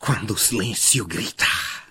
quando o silêncio grita.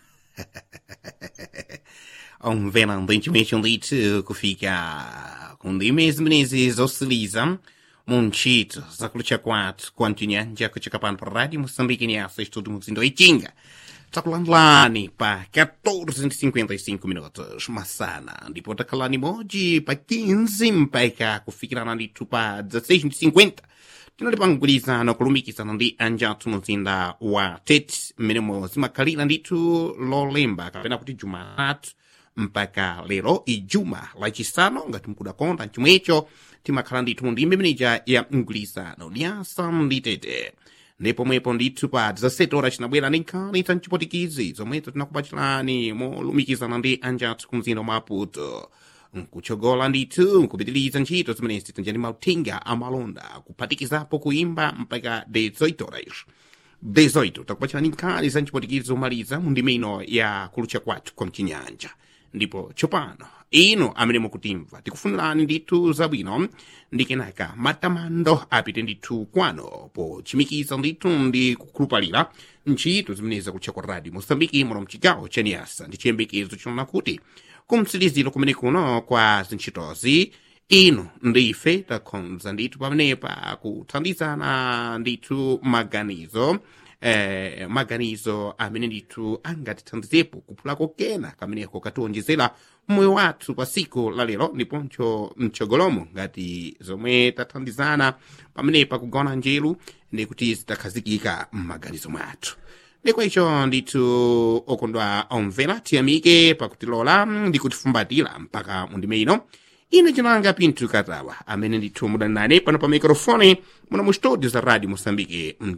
um velantemente um dito que fica com de mesmo meses osciliza Monchito, zakulucha kwatu, kwantunya, njako chakapano pa rádio Moçambique ni essa estudo muzindo itinga. Takulani lani pa 14:55 minutos masana, ndipo takalani moji pa 15 mpaka kufikirana nditu pa 16:50 tinalipa mgwirizano kulumikizana ndi anjatu muzinda wa tete mmenemo zimakhalira ndithu lolemba kapena kuti jumatatu mpaka lero ijuma lacisanu ngati mkudakonda chomwecho timakhala ndithu ndi mbemenija ya mgwirizano lyasa ndi tete ndipomwepo ndithu pa 17 ora cinabwera ndi nkhani za mchipotikizi zomwezo tinakupachirani molumikizana ndi anjathu ku mzinda wa maputo nkuchogola ndithu nkupitiliza ntchito zimenezi tinjani mauthenga amalonda kuphatikizapo kuimba mpaka 18 horas 18 takupachirani nkhani za mchipotikizi zomaliza mu ndime ino ya kulucha kwathu kwa mchinyanja ndipo tsopano ino amene mukutimva tikufunirani ndithu zabwino ndi kenaka matamando apite ndithu kwano pochimikiza ndithu ndi kukhulupalira ntchito zimenezi zakutcha kwa radio mosambiki muno mchigawo cha niasa ndi chiyembekezo chinaona kuti kumtsikiliziro kumene kuno kwa zintchitozi ino ndife takhonza ndithu pamenepa kuthandizana ndithu maganizo eh, maganizo amene ndithu angatithandizepo kuphulako kena kameneko katiwonjezera moyo wathu pa siku la lero ndiponso mtsogolomo ngati zomwe tathandizana pamenepa kugawana njeru ndikuti zitakhazikika m'maganizo mwathu ndikwa icho ndithu okondwa omvera tiyamike pakutilola ndi kutifumbatira mpaka mundime ino ine cinanga pinthu katawa amene ndithu mudanane pano pa mikrofoni muno mu studio za radio moçambique